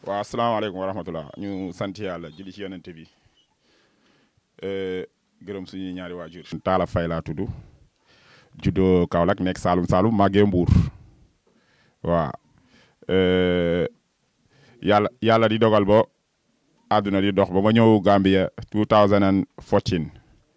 waaw asalaamaaleykum wa rahmatulah ñu sant yàlla julli ci yonente bi gërëm suñuy ñaari waajur Talla Faye laa tudd juddoo Kaolack nekk Saalum Saalum màggee Mbuur waaw yàlla yàlla di dogal ba àdduna di dox ba ma ñëw Gambia 2014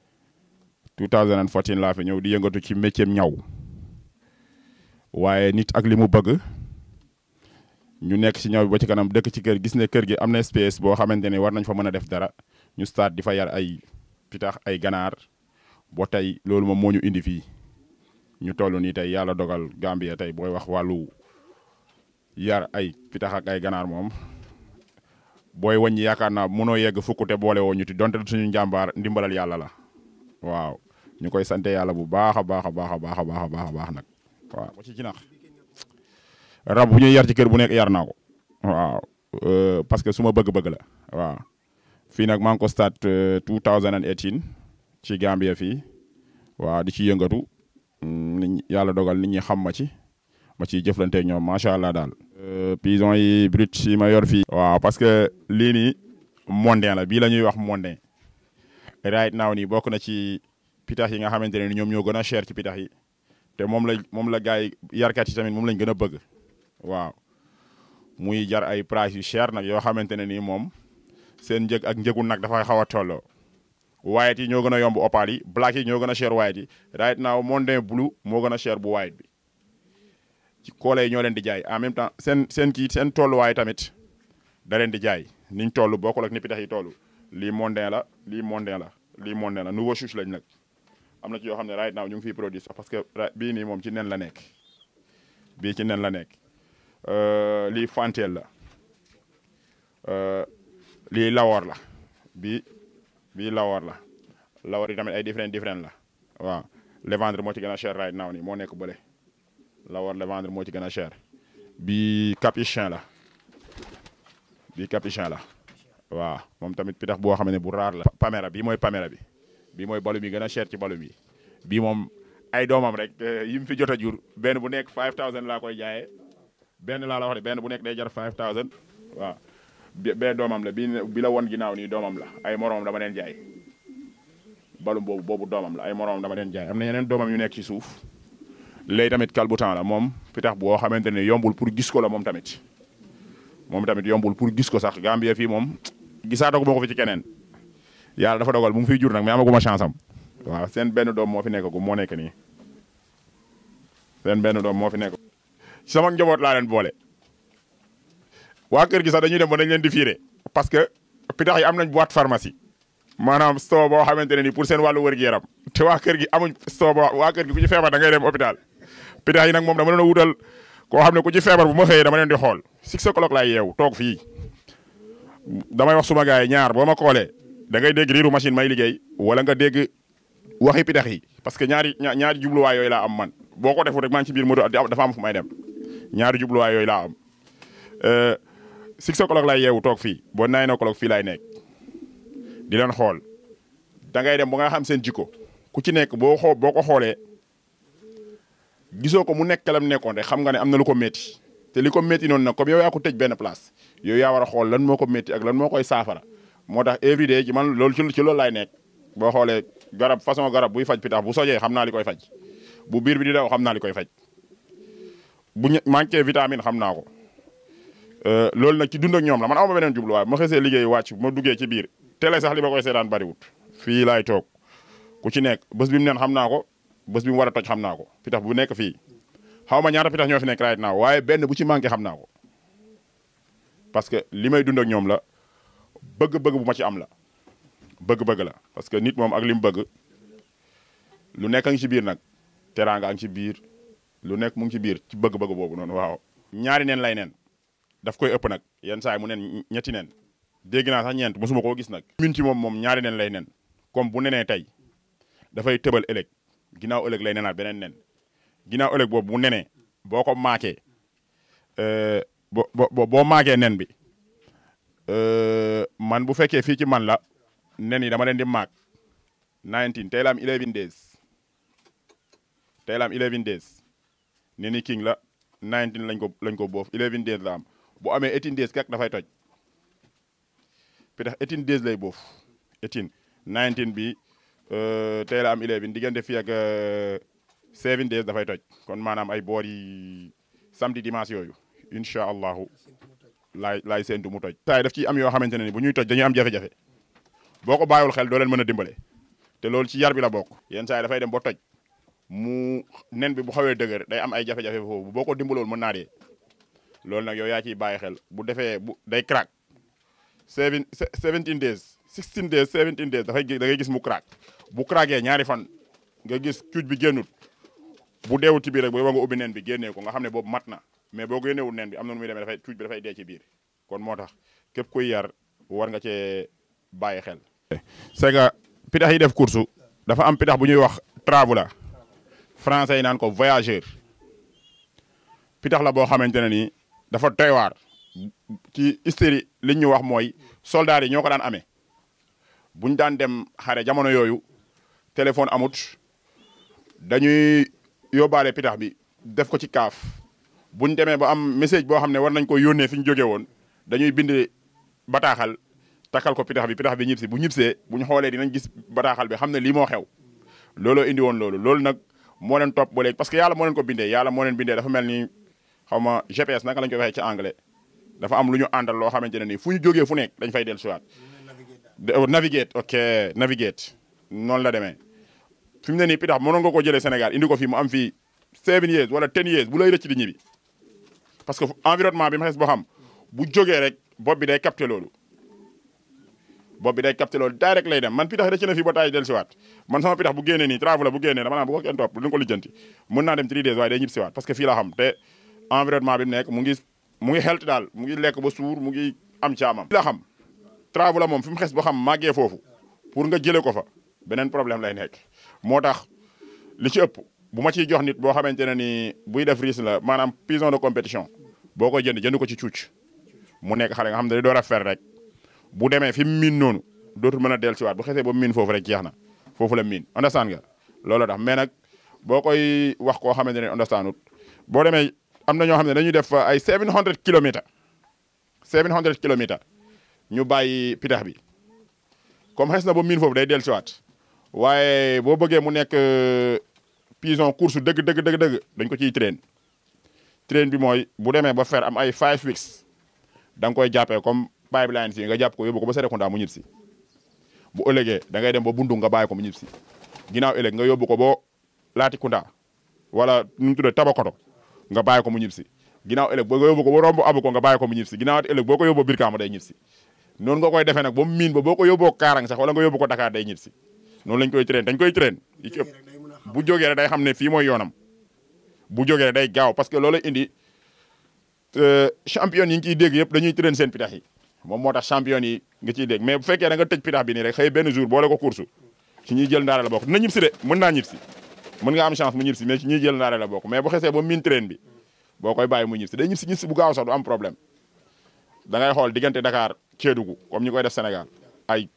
2014 laa fi ñëw di yëngatu ci métier ñaw waaye nit ak li mu bëgg ñu nekk ci ñaw bi ba ci kanam dëkk ci kër gis ne kër gi am na espace boo xamante ne war nañ fa mën a def dara ñu start di fa yar ay pitax ay ganaar boo tey loolu moom moo ñu indi fii ñu toll nii tey yàlla dogal Gambia tey booy wax wàllu yar ay pitax ak ay ganaar moom booy wàññi yaakaar naa mënoo yegg fukk te boole woo ñu ti donte suñu njàmbaar ndimbalal yàlla la waaw ñu koy sante yàlla bu baax a baax a baax a baax a baax a baax a baax nag waaw ba ci jinax rab bu ñuy yar ci kër bu nekk yar naa ko waaw parce que su ma bëgg-bëgg la waaw fii nag maa ngi ko start 2018 ci Gambia fii waaw di ci yëngatu nit yàlla dogal nit ñi xam ma ci ma ciy jëflanteeg ñoom macha allah daal. pigeon yi brut yi ma yor fii. waaw parce que lii nii mondain la bii la ñuy wax mondain right now nii bokk na ci pitax yi nga xamante ne ñoom ñoo gën a cher ci pitax yi te moom la moom la gars yi yarkat yi tamit moom lañ gën a bëgg. waaw muy jar ay price yu cher nag yoo xamante ne nii moom seen njëg ak njëgu nag dafay xaw a tolloo white yi ñoo gën a yomb opal yi black yi ñoo gën a cher white yi right now mondain blue moo gën a cher bu white bi ci koole yi ñoo leen di jaay en même temps seen seen kii seen tolluwaay tamit da leen di jaay niñ toll bokkul ak ni pitax yi toll lii mondain la lii mondain la lii mondain la nouveau chouche lañ nag am na ci yoo xam ne right now ñu ngi fiy produit sax parce que bii nii moom ci nen la nekk bii ci nen la nekk lii fanteel la lii lawoor la bii bii lawoor la lawoor yi tamit ay différent différent la waaw le vendre moo ci gën a cher right now nii moo nekk bële lawoor le vendre moo ci gën a cher bii capuchin la bii capuchin la waaw moom tamit pitax boo xam ne bu raar la pamera bii mooy pamera bi bii mooy balum yi gën a cher ci balum yi bii moom ay doomam rek yi mu fi jot a jur benn bu nekk 5000 laa koy jaayee benn laa la wax de benn bu nekk day jar 5000 waaw bee doomam la bi bi la won ginnaaw nii doomam la ay moromam dama leen jaay balum boobu boobu doomam la ay moromam dama leen jaay am na yeneen doomam yu nekk ci suuf léegi tamit kalbutan la moom pitax boo xamante ne yombul pour gis ko la moom tamit moom tamit yombul pour gis ko sax Gambie fii moom gisaatoo ko moo ko fi ci keneen yàlla dafa dogal mu ngi fiy jur nag mais amaguma chance am waaw seen benn doom moo fi nekk gu moo nekk nii seen benn doom moo fi nekk sama njaboot laa leen boole waa kër gi sax dañuy dem ba dañ leen di fiire parce que pitax yi am nañ boîte pharmacie maanaam store boo xamante ne nii pour seen wàllu wér-gu-yaram te waa kër gi amuñ store boo waa kër gi ku ci feebar da ngay dem hôpital pitax yi nag moom dama leen a wutal koo xam ne ku ci feebar bu ma xëyee dama leen di xool six o'clock laay yeewu toog fii damay wax suma gars yi ñaar boo ma xoolee da ngay dégg riiru machine may liggéey wala nga dégg waxi pitax yi parce que ñaari ñaari jubluwaay yooyu laa am man boo ko deful rek maa ngi ci biir moto dafa am fu may dem ñaari jubluwaay yooyu laa am six o'clock laay yeewu toog fii boo nine o'clock fii laay nekk di leen xool da ngay dem ba nga xam seen jikko ku ci nekk boo xoo boo ko xoolee gisoo ko mu nekk lam nekkoon rek xam nga ne am na lu ko métti te li ko métti noonu nag comme yow yaa ko tëj benn place yow yaa war a xool lan moo ko métti ak lan moo koy saafara moo tax every day ci man loolu ci ci loolu laay nekk boo xoolee garab façon garab buy faj pitax bu sojee xam naa li koy faj bu biir bi di daw xam naa li koy faj bu manqué vitamine xam naa ko loolu nag ci dund ak ñoom la man aw ma beneen jubluwaay ma xësee liggéey wàcc ma duggee ci biir télé sax li ma koy seetaan bariwut fii laay toog ku ci nekk bés bi mu neen xam naa ko bés bi mu war a toj xam naa ko pitax bu nekk fii xaw ma ñaata pitax ñoo fi nekk right now waaye benn bu ci manqué xam naa ko parce que li may dund ak ñoom la bëgg-bëgg bu ma ci am la bëgg-bëgg la parce que nit moom ak li mu bëgg lu nekk a ngi ci biir nag teraanga a ngi ci biir lu nekk mu ngi ci biir ci bëgg-bëgg boobu noonu waaw ñaari neen lay neen daf koy ëpp nag yenn saa yi mu nen ñetti nen dégg naa sax ñeent mosuma koo gis nag min ci moom moom ñaari nen lay nen comme bu nenee tey dafay tëbal ëllëg ginnaaw ëllëg lay nenaat beneen nen ginnaaw ëllëg boobu bu nenee boo ko maakee bo bo boo maakee nen bi man bu fekkee fii ci man la nen yi dama leen di maak 19 tey la am 11 days tey la am 11 days nen yi king la 19 lañ ko lañ ko boof 11 days la am bu amee eighteen days kak dafay toj pitax eighteen days lay boof eighteen nineteen bi tey la am eleven diggante fii ak seven days dafay toj kon maanaam ay boor yi samedi dimanche yooyu incha allahu laay laay séentu mu toj saa yi daf ciy am yoo xamante ne ni bu ñuy toj dañuy am jafe-jafe boo ko bàyyiwul xel doo leen mën a dimbale te loolu ci yar bi la bokk yenn saa yi dafay dem ba toj mu nen bi bu xawee dëgër day am ay jafe-jafe foofu boo ko dimbalool mën naa dee loolu nag yow yaa ciy bàyyi xel bu defee bu day crack seven seventeen days sixteen days seventeen days dafay da ngay gis mu crack bu crackee ñaari fan nga gis cuuj bi génnut bu deewut ci biir rek booy wa nga ubbi nen bi génnee ko nga xam ne boobu mat na mais boo génneewul nen bi am na nu muy demee dafay cuuj bi dafay dee ci biir kon moo tax képp kuy yar war nga cee bàyyi xel c'est que pitax yi def course dafa am pitax bu ñuy wax traveler français yi naan ko voyageur pitax la boo xamante ne nii dafa doy waar ci hystérie li ñu wax mooy soldats yi ñoo ko daan amee buñ daan dem xare jamono yooyu téléphone amut dañuy yóbbaale pitax bi def ko ci kaaf buñ demee ba am message boo xam ne war nañ ko yónnee fi ñu jógee woon dañuy bind bataaxal takkal ko pitax bi pitax bi ñibsi bu ñibsee bu ñu xoolee dinañ gis bataaxal bi xam ne lii moo xew looloo indi woon loolu loolu nag moo leen topp ba léegi parce que yàlla moo leen ko bindee yàlla moo leen bindee dafa mel ni xaw ma GPS naka lañ koy waxee ci anglais dafa am lu ñu àndal loo xamante ne nii fu ñu jógee fu nekk dañ fay dellu siwaat navigate ok navigate noonu la demee fi mu ne nii pitax mënoon nga ko jëlee Sénégal indi ko fii mu am fii seven years wala ten years bu lay rëcc di ñibbi parce que environnement bi ma xes boo xam bu jógee rek bopp bi day capté loolu bopp bi day capté loolu direct lay dem man pitax rëcc na fii ba taay del siwaat man sama pitax bu génnee nii travel bu génnee dama naan bu ko kenn topp lu ko lijjanti mën naa dem 3 days waaye day ñibbi siwaat parce que fii la xam te environnement bi mu nekk mu ngi mu ngi xelt daal mu ngi lekk ba suur mu ngi am caamam la xam travel la moom fi mu xes ba xam màggee foofu pour nga jëlee ko fa beneen problème lay nekk moo tax li ci ëpp bu ma ciy jox nit boo xamante ne ni buy def risque la maanaam pigeon de compétition boo koy jënd jënd ko ci cuuc mu nekk xale nga xam ne day door a fer rek bu demee fi mu miin noonu dootul mën a dellusiwaat bu xesee ba miin foofu rek jeex na foofu la miin understand nga loolu tax mais nag boo koy wax koo xamante ne understandut boo demee am na ñoo xam ne dañuy def ay 700 kilomètres 700 kilomètres ñu bàyyi pitax bi comme xes na ba miin foofu day dellusiwaat waaye boo bëggee mu nekk pigeon course dëgg dëgg dëgg dëgg dañ ko ciy train train bi mooy bu demee ba fer am ay 5 weeks da nga koy jàppee comme pipeline fii nga jàpp ko yóbbu ko ba Serekunda mu ñib si bu ëllëgee da ngay dem ba bundu nga bàyyi ko mu ñib si ginnaaw ëllëg nga yóbbu ko ba Latrikunda wala nu mu tuddee Tabakoto nga bàyyi ko mu ñib si ginnaaw ëllëg boo nga yóbbu ko ba romb abu ko nga bàyyi ko mu ñib si ginnaaw ëllëg boo ko yóbboo Birkama day ñib si noonu nga koy defee nag ba mu miin ba boo ko yóbboo Kaarang sax wala nga yóbbu ko Dakar day ñib si noonu lañ koy train dañ koy train yi ci ëpp bu jógee rek day xam ne fii mooy yoonam bu jógee rek day gaaw parce que loolu indi champion yi ngi ciy dégg yëpp dañuy train seen pitax yi moom moo tax champion yi nga ciy dégg mais bu fekkee da nga tëj pitax bi nii rek xëy benn jour boole ko course ci ñuy jël ndaare la bokk dina ñib si de mën naa ñib si mën nga am chance mu ñib si mais ci ñuy jël ndaare la bokk mais bu xesee ba miin train bi boo koy bàyyi mu ñib si day ñib si ñib si bu gaaw sax du am problème da ngay xool diggante Dakar Kédougou comme ñi koy def Sénégal ay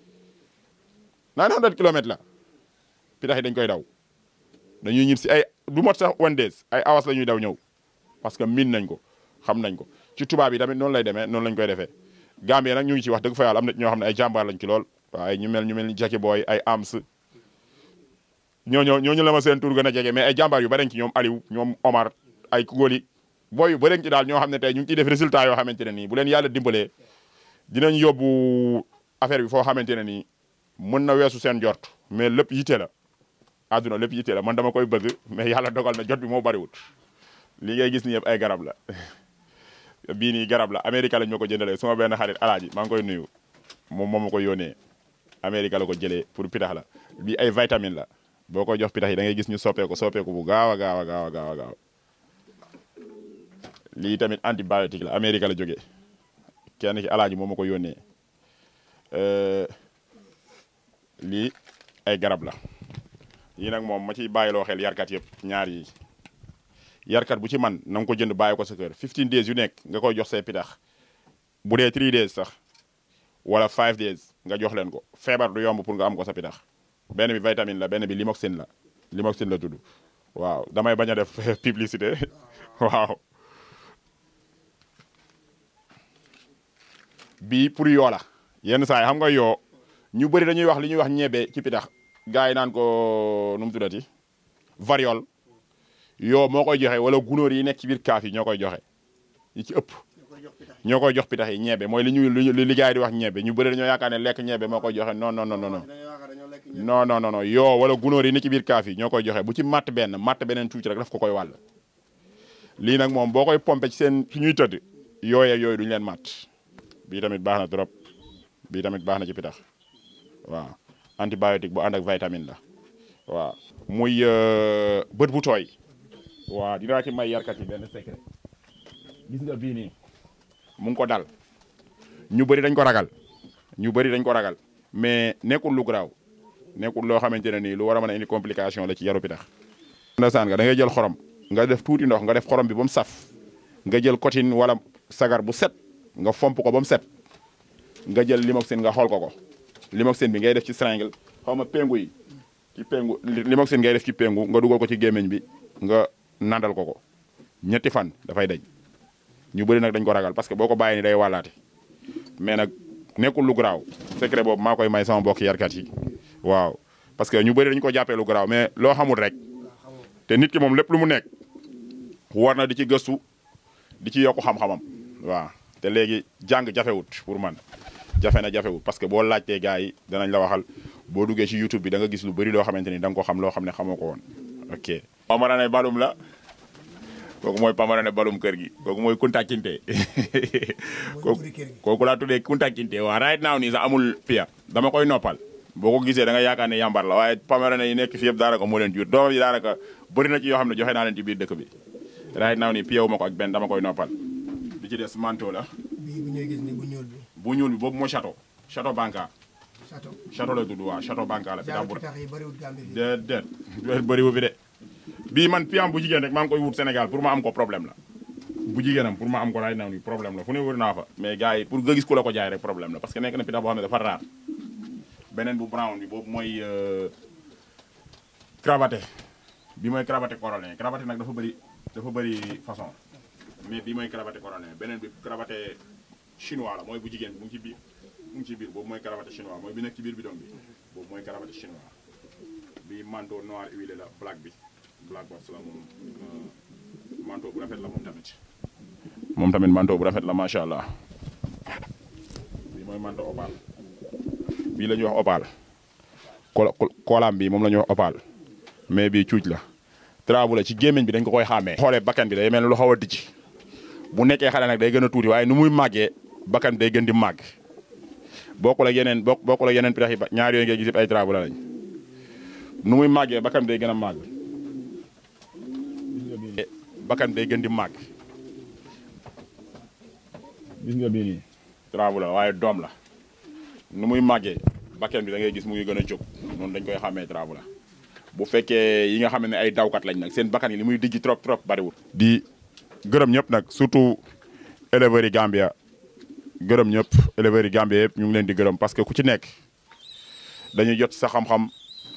900 kilomètres la pitax yi dañ koy daw dañuy ñib si ay du mot sax one days ay awas la ñuy daw ñëw parce que miin nañ ko xam nañ ko ci tubaab yi tamit noonu lay demee noonu lañ koy defee Gambie nag ñu ngi ci wax dëgg fa yàlla am na ñoo xam ne ay jàmbaar lañ ci lool waaye ñu mel ñu mel ni Jackie Boy ay Ams ñooñoo ñooñu la ma seen tur gën a jege mais ay jàmbaar yu bëri ci ñoom Aliou ñoom Omar ay Kugoli booy yu bëri ci daal ñoo xam ne tey ñu ngi ciy def résultat yoo xamante ne nii bu leen yàlla dimbalee dinañ yóbbu affaire bi foo xamante ne nii mën na weesu seen jort mais lépp yite la àdduna lépp yite la man dama koy bëgg mais yàlla dogal na jot bi moo bëriwut li ngay gis ni yëpp ay garab la bii nii garab la Amérique lañ ma ko jëndalee suma benn xarit alaaji maa ngi koy nuyu moom moo ma ko yónnee Amérique la ko jëlee pour pitax la bii ay vitamine la boo koy jox pitax yi da ngay gis ñu soppeeku soppeeku bu gaaw a gaaw a gaaw a gaaw a gaaw lii tamit antibiotique la Amérique la jógee kenn ki alaaji moo ma ko yónnee lii ay garab la yii nag moom ma ciy bàyyiloo xel yarkat yëpp ñaar yi yarkat bu ci man na nga ko jënd bàyyi ko sa kër 15 days yu nekk nga koy jox say pitax bu dee 3 days sax wala 5 days nga jox leen ko feebar du yomb pour nga am ko sa pitax benn bi vitamine la benn bi limoxine la limoxine la tudd waaw damay bañ a def publicité waaw bii pour yoo la yenn saa yi xam nga yoo ñu bëri dañuy wax li ñuy wax ñebe ci pitax gars yi naan ko nu mu tuddati variole yoo moo koy joxe wala gunóor yi nekk ci biir kaaf yi ñoo koy joxe yi ci ëpp ñoo koy jox pitax yi ñebe mooy li ñuy li li gars yi di wax ñebe ñu bëri dañoo yaakaar ne lekk ñebe moo koy joxe non non non non non non non non yoo wala gunóor yi ni ci biir kaaf yi ñoo koy joxe bu ci matt benn matt beneen tuuti rek daf ko koy wàll lii nag moom boo koy pompe ci seen fi ñuy tëdd yooyee yooyu duñu leen matt bii tamit baax na trop bii tamit baax na ci pitax waaw antibiotique bu ànd ak vitamine la waaw muy bët bu tooy waaw dinaa ci may yarkat yi benn secret gis nga bii nii mu ngi ko dal ñu bëri dañ ko ragal ñu bëri dañ ko ragal mais nekkul lu garaaw nekkul loo xamante ne nii lu war a mën a indi complication la ci yaru pitax ndasaan nga da ngay jël xorom nga def tuuti ndox nga def xorom bi ba mu saf nga jël cotine wala sagar bu set nga fomp ko ba mu set nga jël limoxine nga xool ko ko limoxine bi ngay def ci seringue xaw ma pengu yi ci pengu limoxine ngay def ci pengu nga dugal ko ci gémmiñ bi nga nandal ko ko ñetti fan dafay dañ ñu bëri nag dañ ko ragal parce que boo ko bàyyi ni day wàllaate mais nag nekkul lu garaaw secret boobu maa koy may sama mbokk yarkat yi waaw parce que ñu bëri dañu ko jàppee lu garaaw mais loo xamul rek te nit ki moom lépp lu mu nekk war na di ci gëstu di ci yokku xam-xamam waaw te léegi jàng jafewut pour man jafe na jafewut parce que boo laajtee gars yi danañ la waxal boo duggee ci YouTube bi da nga gis lu bëri loo xamante ni da nga ko xam loo xam ne xamoo ko woon ok pamarane balum la kooku mooy pamarane balum kër gi kooku mooy Kunta Kinte kooku laa tuddee Kunta Kinte waa right now nii sax amul pia dama koy noppal boo ko gisee da nga yaakaar ne yàmbar la waaye pamarane yi nekk fi yëpp daanaka moo leen jur doomam yi daanaka bëri na ci yoo xam ne joxe naa leen ci biir dëkk bi right now nii piyewu ma ko ak benn dama koy noppal bi ci des manteau la bii bu ñuy gis ni bu ñuul bi. bu ñuul bi boobu mooy château château banca château. château la tudd waaw château banca la fi daa jaaru bu pitax yi bëriwul Gambie fii. déet déet bëriwu fi de bii man piam bu jigéen rek maa ngi koy wut Sénégal pour ma am ko problème la bu jigéenam pour ma am ko right now nii problème la fu ne wër naa fa mais gars yi pour nga gis ku la ko jaay rek problème la parce que nekk na pitax boo xam ne dafa raar beneen bu brown bi boobu mooy euh, cravaté bi mooy cravaté corallien cravaté nag dafa bëri dafa bëri façon mais bi mooy cravaté corallien beneen bi cravaté chinois la mooy bu jigéen bi mu ngi ci biir mu ngi ci biir boobu mooy cravaté chinois mooy bi nekk ci biir bidon bi boobu mooy cravaté chinois bi manteau noir huilé la black bi black box la moom euh, manteau bu rafet la moom tamit moom tamit manteau bu rafet la macha allah bi mooy manteau opale bii la ñuy wax opale ko koolaam bi moom la ñuy wax opale mais bii cuuc la trabu la ci gémmiñ bi dañ ko koy xàmmee xoolee bakkan bi day mel ne lu xaw a dijj bu nekkee xale nag day gën a tuuti waaye nu muy màggee bakkan bi day gën di màgg bokkul ak yeneen bokk bokkul ak yeneen pitax yi ba ñaar yooyu ngay gis yëpp ay trabu la lañ nu muy màggee bakkan bi day gën a màgg bakkan bi day gën di màgg gis nga bii nii trabu la waaye doom la nu muy màggee bakkan bi da ngay gis mu ngi gën a jóg noonu dañ koy xàmmee trabu la bu fekkee yi nga xam ne ay dawkat lañ nag seen bakkan yi li muy dijji trop trop bariwul di gërëm ñëpp nag surtout éleveurs yi Gambia gërëm ñëpp éleveurs yi Gambia yëpp ñu ngi leen di gërëm parce que ku ci nekk dañuy jot sa xam-xam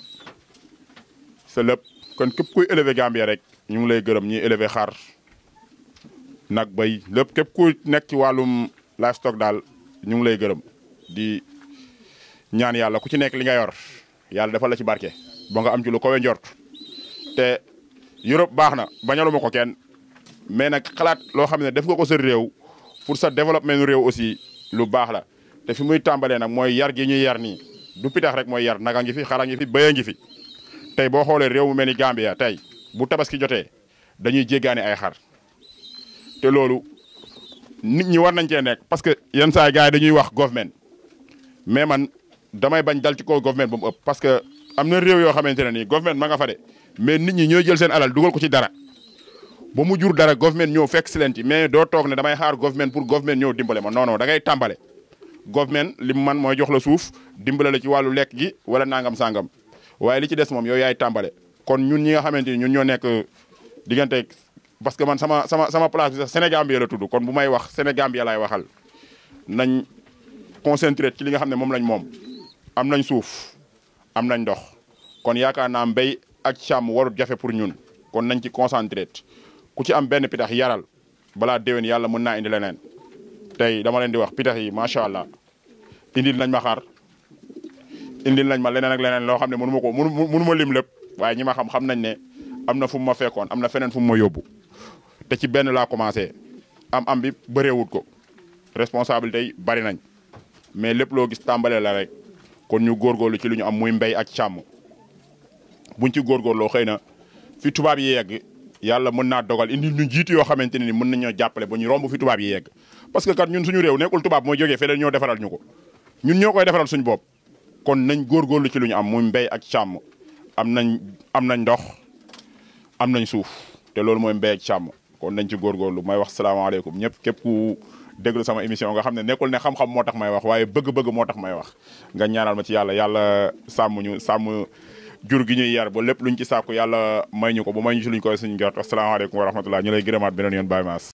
sa lépp kon képp kuy élever Gambia rek ñu ngi lay gërëm ñi élever xar nag bay lépp képp ku nekk ci wàllum livestock daal ñu ngi lay gërëm di ñaan yàlla ku ci nekk li nga yor yàlla defal la ci barke ba nga am ci lu kowe njort te Europe baax na bañaluma ko kenn mais nag xalaat loo xam ne def nga ko sa réew pour sa développement réew aussi lu baax la te fi muy tàmbalee nag mooy yar gi ñuy yar nii du pitax rek mooy yar naga ngi fi xara ngi fi bëya ngi fi tey boo xoolee réew mu mel ni Gambia tey bu tabaski jotee dañuy jéggaani ay xar te loolu nit ñi war nañ cee nekk parce que yenn saa gars yi dañuy wax government mais man damay bañ dal ci kaw government ba mu ëpp parce que am na réew yoo xamante ne nii government ma nga fa de mais nit ñi ñooy jël seen alal dugal ko ci dara ba mu jur dara government ñëw fekk si leen ci mais doo toog ne damay xaar government pour government ñëw dimbale ma non non da ngay tàmbale government li mu man mooy jox la suuf dimbale la ci wàllu lekk gi wala nangam sangam waaye li ci des moom yow yaay tàmbale kon ñun ñi nga xamante ni ñun ñoo nekk diggante parce que man sama sama sama place bi sax Sénégambie la tudd kon bu may wax Sénégambie laay waxal nañ concentré ci li nga xam ne moom lañ moom am nañ suuf am nañ ndox kon yaakaar naa mbéy ak càmm warut jafe pour ñun kon nañ ci concentré ku ci am benn pitax yaral balaa déwén yàlla mën naa indi leneen tey dama leen di wax pitax yi macha allah indil nañ ma xar indil nañ ma leneen ak leneen loo xam ne mënu ma ko mënu mënu ma lim lépp waaye ñi ma xam xam nañ ne am na fu mu ma fekkoon am na feneen fu mu ma yóbbu te ci benn laa commencé am am bi bëreewut ko responsabilité yi bari nañ mais lépp loo gis tàmbalee la rek kon ñu góorgóorlu ci lu ñu am muy mbéy ak càmm buñ ci góorgóorloo xëy na fi tubaab yi yegg yàlla mën naa dogal indi ñu jiitu yoo xamante ne ni mën nañoo jàppale ba ñu romb fi tubaab yi yegg parce que kat ñun suñu réew nekkul tubaab mooy jógee feneen ñoo defaral ñu ko ñun ñoo koy defaral suñu bopp kon nañ góorgóorlu ci lu ñu am muy mbéy ak càmm am nañ am nañ ndox am nañ suuf te loolu mooy mbéy ak càmm kon nañ ci góorgóorlu may wax salaamaaleykum ñëpp képp ku déglu sama émission nga xam ne nekkul ne xam-xam moo tax may wax waaye bëgg-bëgg moo tax may wax nga ñaanal ma ci yàlla yàlla sàmm ñu sàmm jur gi ñuy yar ba lépp luñ ci sàkku yàlla may ñu ko ba may ñu ci luñ koy suñu jot asalaamaaleykum wa rahmatullah ñu lay gërëmaat beneen yoon Baye Mass